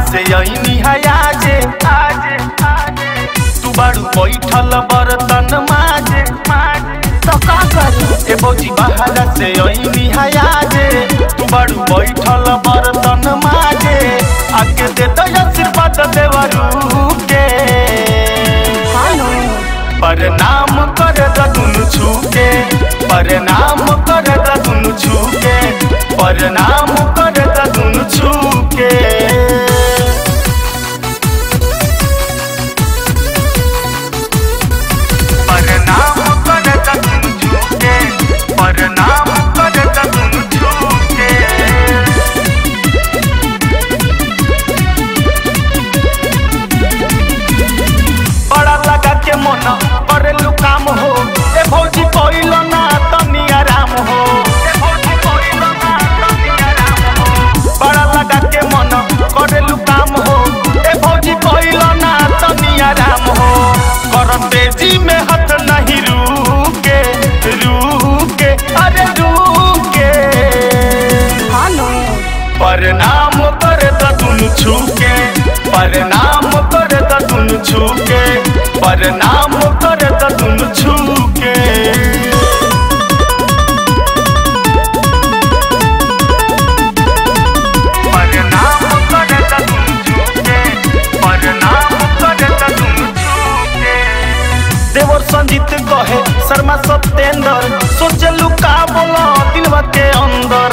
से अइनी हयाजे आजे आजे तू बाड़ू बैठल बर्तन माजे माजे तो का करी ए भौजी बाहर से अइनी हयाजे तू बाड़ू बैठल बर्तन माजे आके दे दो आशीर्वाद देवरू के हेलो प्रणाम कर दुनु छूके प्रणाम कर दुनु छूके प्रणाम कर दुनु छूके प्रणाम कर दुनु छूके प्रणाम कर दुनु छूके बड़ा लगा के मन करेलू काम हो ए भौजी कोइल ना तनी आराम हो ए भौजी कोइल ना तनी आराम हो बड़ा लगा के मन करेलू काम हो ए भौजी कोइल ना तनी आराम हो कर तेजी में हाथ नहीं रुके रुके अरे रुके हेलो प्रणाम कर दुनु छूके प्रणाम कर दुनु छूके प्रणाम कर दुनु छूके प्रणाम कर दुनु छूके प्रणाम कर दुनु छूके देवर संजीत कहे शर्मा सत्येंद्र सोचलू का बोला दिलवा के अंदर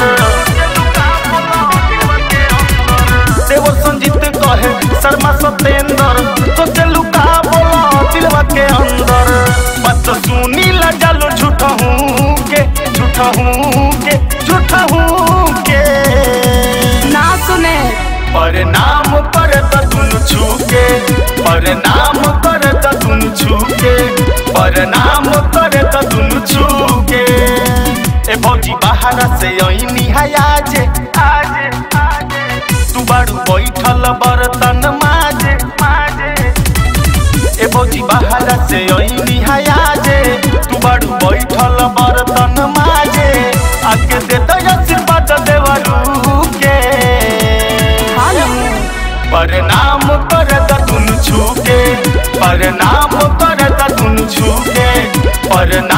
देवर संजीत कहे शर्मा सत्येंद्र सोचलू का बोला दिलवा के अंदर बात सुनी ला जालो झूठा हूँ के झूठा हूँ के झूठा हूँ के ना सुने प्रणाम कर दुनु छूके प्रणाम कर दुनु छूके प्रणाम कर दुनु छूके ए भौजी बाहर से अइनी हयाजे आजे आजे तू बाड़ू बैठल बर्तन माजे माजे ए भौजी बाहर से अइनी हयाजे तू बाड़ू बैठल बर्तन माजे आके दे दो आशीर्वाद देवरू के हेलो प्रणाम कर दुनु छूके प्रणाम कर दुनु छूके प्रणाम